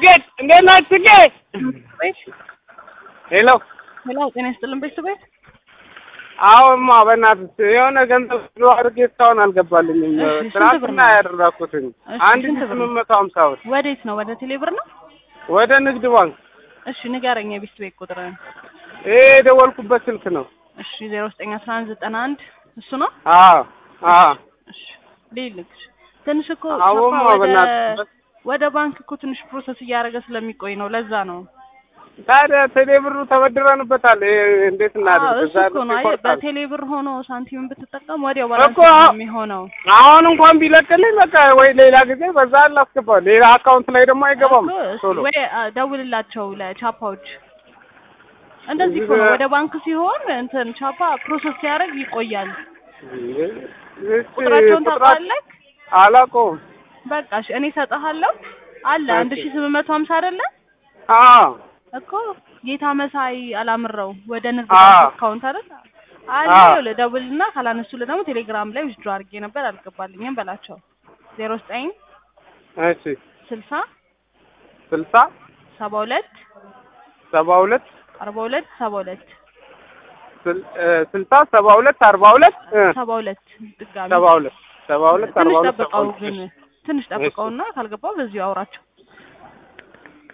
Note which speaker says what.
Speaker 1: ጽጌት እንዴት ናት ጽጌ?
Speaker 2: ቤት
Speaker 1: ሄሎ
Speaker 2: ሄሎ፣ ጤና ይስጥልን ቤተሰቤት።
Speaker 1: አሁንማ በእናትህ የሆነ ገንዘብ ብሎ አድርጌ እስካሁን አልገባልኝም።
Speaker 2: እሺ፣ ስንት ብር
Speaker 1: ትናንትና
Speaker 2: ነው?
Speaker 1: ያደረኩትኝ
Speaker 2: እሺ፣
Speaker 1: አንድ
Speaker 2: ስንት
Speaker 1: ሺህ
Speaker 2: ብር ነው?
Speaker 1: ስምንት መቶ ሀምሳ ብር
Speaker 2: ወዴት ነው? ወደ ቴሌብር ነው?
Speaker 1: ወደ ንግድ ባንክ።
Speaker 2: እሺ ንገረኝ፣ የቤት ቤት ቁጥር።
Speaker 1: ይሄ የደወልኩበት ስልክ ነው።
Speaker 2: እሺ ዜሮ ዘጠኝ አስራ አንድ ዘጠና አንድ እሱ ነው።
Speaker 1: አዎ አዎ
Speaker 2: እሺ ልልክ ትንሽ እኮ
Speaker 1: አሁንማ
Speaker 2: ቻፓ ወደ
Speaker 1: በእናትህ
Speaker 2: ወደ ባንክ እኮ ትንሽ ፕሮሰስ እያደረገ ስለሚቆይ ነው። ለዛ ነው።
Speaker 1: ታዲያ ቴሌ ብሩ ተበድረንበታል። ይሄ እንዴት
Speaker 2: አዎ
Speaker 1: እናድርግ?
Speaker 2: እሱ
Speaker 1: እዛ
Speaker 2: እኮ ነው። አይ
Speaker 1: ይቆርጣል።
Speaker 2: በቴሌ ብር ሆኖ ሳንቲምን ብትጠቀም ወዲያው ባላንስ
Speaker 1: እኮ
Speaker 2: ነው የሚሆነው።
Speaker 1: አሁን እንኳን ቢለቅልኝ በቃ ወይ ሌላ ጊዜ በዛ አላስገባው ሌላ አካውንት ላይ ደግሞ አይገባም
Speaker 2: እኮ እሱ
Speaker 1: ቶሎ
Speaker 2: ወይ አ፣ ደውልላቸው ለቻፓዎች። እንደዚህ እኮ ነው። ወደ ባንክ ሲሆን እንትን ቻፓ ፕሮሰስ ሲያደርግ ይቆያል።
Speaker 1: እሺ፣
Speaker 2: ቁጥራቸውን
Speaker 1: ቁጥራ-
Speaker 2: ታውቃለህ?
Speaker 1: አላውቀውም።
Speaker 2: በቃ እሺ፣ እኔ እሰጥሃለሁ። አለ አንድ ሺህ ስምንት መቶ ሀምሳ አይደለ
Speaker 1: አዎ
Speaker 2: እኮ ጌታ መሳይ አላምረው ወደ ንግድ
Speaker 1: አዎ።
Speaker 2: ባንክ አካውንት አይደል አለ
Speaker 1: አዎ።
Speaker 2: ደውልና ካላነሱልህ ደግሞ ቴሌግራም ላይ ውስጥ አድርጌ ነበር አልገባልኝም በላቸው። ዜሮ ዘጠኝ
Speaker 1: እሺ
Speaker 2: ስልሳ
Speaker 1: ስልሳ
Speaker 2: ሰባ ሁለት
Speaker 1: ሰባ ሁለት
Speaker 2: አርባ ሁለት ሰባ ሁለት
Speaker 1: ስል- እ፣ ስልሳ ሰባ ሁለት አርባ ሁለት እ፣
Speaker 2: ሰባ ሁለት ድጋሚ
Speaker 1: ሰባ ሁለት ሰባ ሁለት አርባ
Speaker 2: ትንሽ
Speaker 1: ሁለት ሰባ
Speaker 2: ጠብቀው
Speaker 1: ሁለት
Speaker 2: ግን ትንሽ ጠብቀውና ካልገባው በዚሁ አውራቸው።